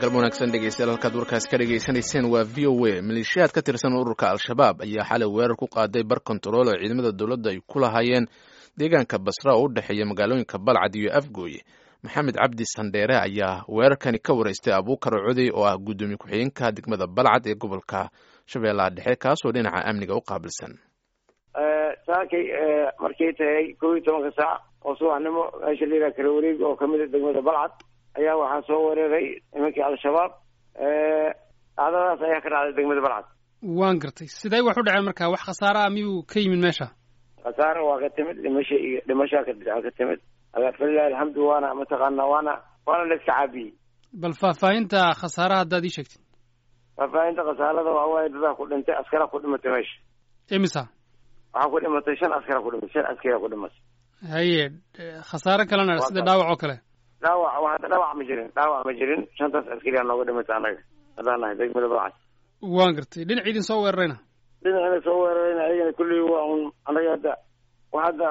galmo wanaagsan dhegeystayaal halkaad warkaas ka dhegaysanayseen waa v o a maleeshiyaad ka tirsan ururka al-shabaab ayaa xalay weerar ku qaaday bar kontarool oo ciidamada dowladda ay ku lahaayeen deegaanka basra oo u dhexeeya magaalooyinka balcad iyo afgooye maxamed cabdi sandheere ayaa weerarkani ka wareystay abuukar codey oo ah guddoomiye ku-xigeenka degmada balcad ee gobolka shabeellaha dhexe kaasoo dhinaca amniga u qaabilsan saakay markay tahay kow iyo tobanka saac oo subaxnimo meesha la yidhaha kala wareeg oo kamid a degmada balcad ayaa waxaa soo weeraray nimankii al-shabaab dhacdadaas ayaa ka dhacday degmada balcad waan gartay sidee wax u dhaceen marka wax khasaare ah miyuu ka yimid meesha khasaare waa ka timid dhimasha iyo dhimashaa ka ka timid falilahi alxamdu waana mataqaana waana waana la iska caabiyey bal faahfaahinta khasaaraha haddaad ii sheegtid faahfaahinta khasaarada waa waaye dadaa ku dhintay askara ku dhimatay meesha imisa waxaa ku dhimatay shan askara ku dhimatay shan askara ku dhimatay haye khasaare kalena sida dhaawac oo kale dhaawac wa hadda dhaawac ma jirin dhaawac ma jirin shantaas askariyaa nooga dhimatay annaga haddaan nahay degmada balcad waan gartay dhinac idin soo weerarayna dhinacina soo weerarayna ayagana kulley waa un annaga hadda wa hadda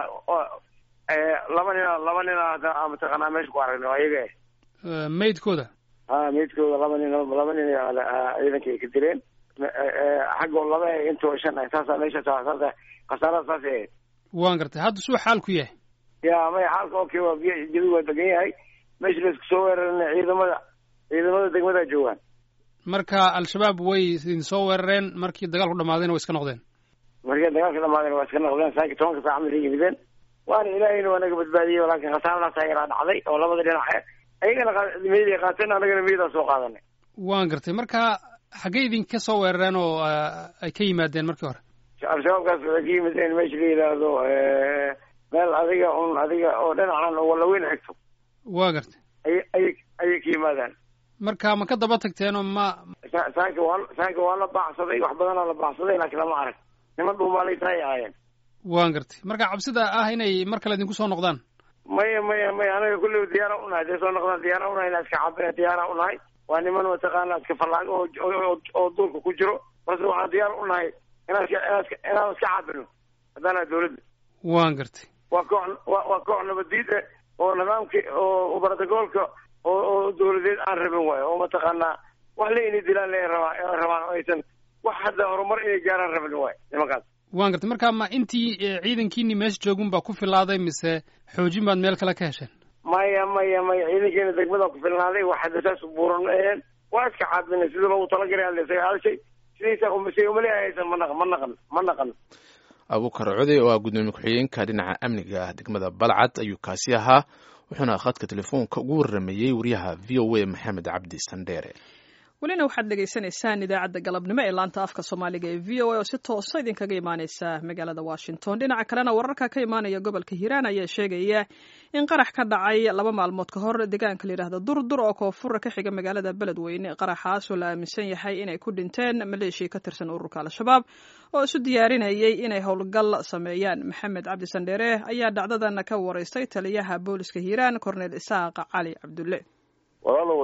laba nina laba nina hadda mataqaanaa meesha ku aragno ayaga maydkooda ha maydkooda laba nin laba nin ciidanka ay ka direen xaggoo laba intoo shan ah saasaa meesha saasa khasaarada saas ahayd waan gartay hadda suu xaalku yahay ya maya xaalka okay waa biy jabi waa degan yahay meesha laisku soo weerarana ciidamada ciidamada degmada joogaan marka al-shabaab way idin soo weerareen markii dagaalku dhamaadayna way iska noqdeen markii dagaalka dhamaadayna waa iska noqdeen saaki tobanka saac markay yimideen waana ilaahayna waa naga badbaadiyey laakiin khasaaradaas yaraa dhacday oo labada dhinac ayagana meeday qaateen annagana meedaa soo qaadanay waan gartay marka xaggey idinka soo weerareen oo ay ka yimaadeen markii hore al-shabaabkaas waxay ka yimideen meesha la yidhaahdo meel adiga un adiga oo dhinacan oo wallaweyn xigto waa gartay ay ayay ayay ka yimaadaan marka ma ka daba tagteenoo ma saanka waa saanka waa la baacsaday wax badanaa la baacsaday laakiin lama arag niman dhuumaalay tahay ahaayeen waan gartay marka cabsida ah inay mar kale idinku soo noqdaan maya maya maya anaga kulley diyaara unahay hadday soo noqdaan diyaara unahay inaa iska cabina diyaara unahay waa niman mataqaana iska fallaago oo oo duulka ku jiro balse waxaan diyaar unahay inaan iska inaan iska inaan iska cabino haddaana dawladda waan gartay waa koox wa waa koox nabadiid eh oo nidaamki oo brotocoolka oo oo dawladeed aan rabin waayo oo mataqaanaa wax le inay dilaan le rabaa rabaan oo aysan wax hadda horumar inay gaaraan rabin waayo nimankaas waan gartay marka ma intii ciidankiini meesha joogun baa ku filaaday mise xoojin baad meel kale ka hesheen maya maya maya ciidankeena degmada ku filnaaday wax hadda saas buuran ma aheen waa iska caabinay sidii loogu talagalay hadla isaga halshay sidiisa umasay umaleehaysan ma naq ma naqan ma naqan abuukar codey oo ah guddoomiye ku-xigeenka dhinaca amniga degmada balcad ayuu kaasi ahaa wuxuuna khadka telefoonka ugu warramayey wariyaha v o a maxamed cabdi sandheere welina waxaad dhegaysanaysaan idaacadda galabnimo ee laanta afka soomaaliga ee v o a oo si toosa idinkaga imaaneysa magaalada washington dhinaca kalena wararka ka imaanaya gobolka hiiraan ayaa sheegaya in qarax ka dhacay laba maalmood ka hor deegaanka layidhahda durdur oo koonfura ka xiga magaalada beledweyne qaraxaasoo la aaminsan yahay inay ku dhinteen maleeshiya ka tirsan ururka al-shabaab oo isu diyaarinayay inay howlgal sameeyaan maxamed cabdi sandheere ayaa dhacdadan ka wareystay taliyaha booliska hiiraan cornel isaaq cali cabdulle walaalow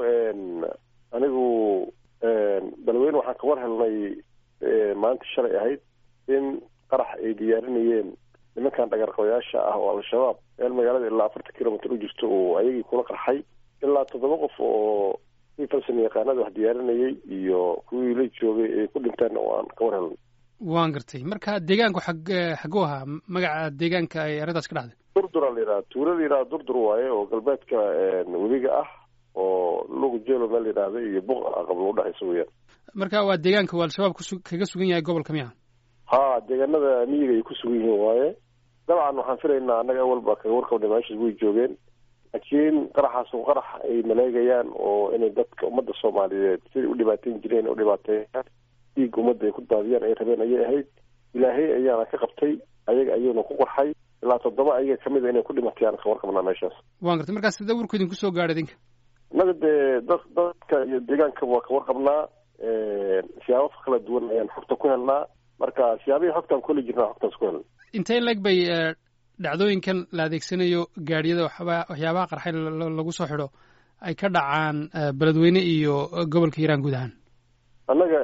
anigu beledweyne waxaan ka war helnay maalinta shalay ahayd in qarax ay diyaarinayeen nimankan dhagarqabayaasha ah oo al-shabaab meel magaalada ilaa afartan kilomitr u jirto oo ayagii kula qarxay ilaa toddoba qof oo kii falsan yaqaanada wax diyaarinayay iyo kuwii la joogay ay ku dhinteen oo aan ka war helnay waan gartay marka deegaanku xag xagu ahaa magaca deegaanka ay arrintaas ka dhacday durdura la yidhaha tuula la yidhaha durdur waaye oo galbeedka webiga ah oo lugu jelo meel yidhaahda iyo buq qablo udhexaysa weyaan marka waa deegaanka uu al-shabaab kusu kaga sugan yahay gobolka miya ha deegaanada miyiga ay ku sugan yihiin waaye dabcan waxaan filaynaa annaga awalba kaga warqabnay meeshaas way joogeen laakiin qaraxaas oo qarax ay maleegayaan oo inay dadka ummadda soomaaliyeed siday u dhibaateyn jireen u dhibaateeyaan dhiig ummadda ay ku daadiyaan ay rabeen ayay ahayd ilaahay ayaana ka qabtay ayaga ayuuna ku qarxay ilaa toddoba ayaga kamid a inay ku dhimatayaan ka warqabnaa meeshaas waan gartay markaas sidee warku idinku soo gaadhay idinka innaga dee dad dadka iyo deegaanka waa ka warqabnaa siyaabo kala duwan ayaan xogta ku helnaa marka siyaabihii xogtaan ku heli jirnaa xogtaas ku helna intee leg bay dhacdooyinkan la adeegsanayo gaadhiyada waxba waxyaabaha qarxay lagu soo xidho ay ka dhacaan beledweyne iyo gobolka hiiraan guud ahaan annaga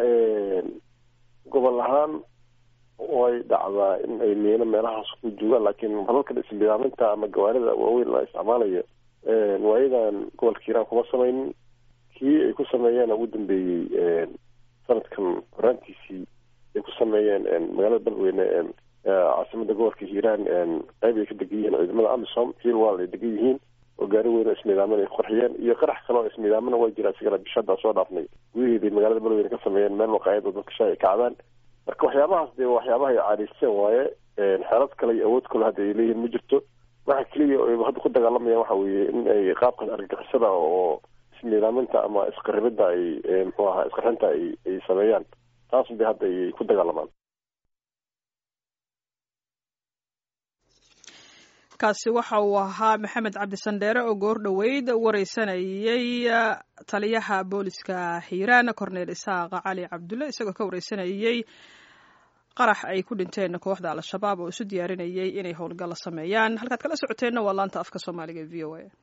gobol ahaan way dhacdaa in ay miino meelahaas ku joogaan laakiin halalka isbidaaminta ama gawaarida waaweyn la isticmaalayo waayadan gobolka hiiraan kuma samaynin kii ay ku sameeyeen ugu dambeeyey sanadkan horaantiisii ay ku sameeyeen magaalada beledweyne caasimada gobolka hiiraan qayb ay ka degan yihiin ciidamada amisom hiilwal ay degan yihiin oo gaari weyn oo ismiidaaman ay qorxiyeen iyo qarax kale oo ismiidaamana waa jira isigana bishada soo dhaafnay gudaheeday magaalada beledweyne ka sameeyeen meel waqaayad oo dadka shay ay kacdaan marka waxyaabahaas dee waxyaabaha ay caadaysteen waaye xeelad kale iyo awood kale hadda ay leeyihiin ma jirto waxa keliya oo hadda ku dagaalamayaan waxa weeye in ay qaabkan argagixisada oo ismiidaaminta ama isqaribida ay muxuu ahaa isqarxinta ay ay sameeyaan taas bay hadda ay ku dagaalamaan kaasi waxa uu ahaa maxamed cabdisandheere oo goor dhoweyd wareysanayey taliyaha booliska hiiraan corneel isaaq cali cabdulle isagoo ka wareysanayey qarax ay ku dhinteen kooxda al-shabaab oo isu diyaarinayay inay howlgal sameeyaan halkaad kala socoteenna waa laanta afka soomaaliga e v o a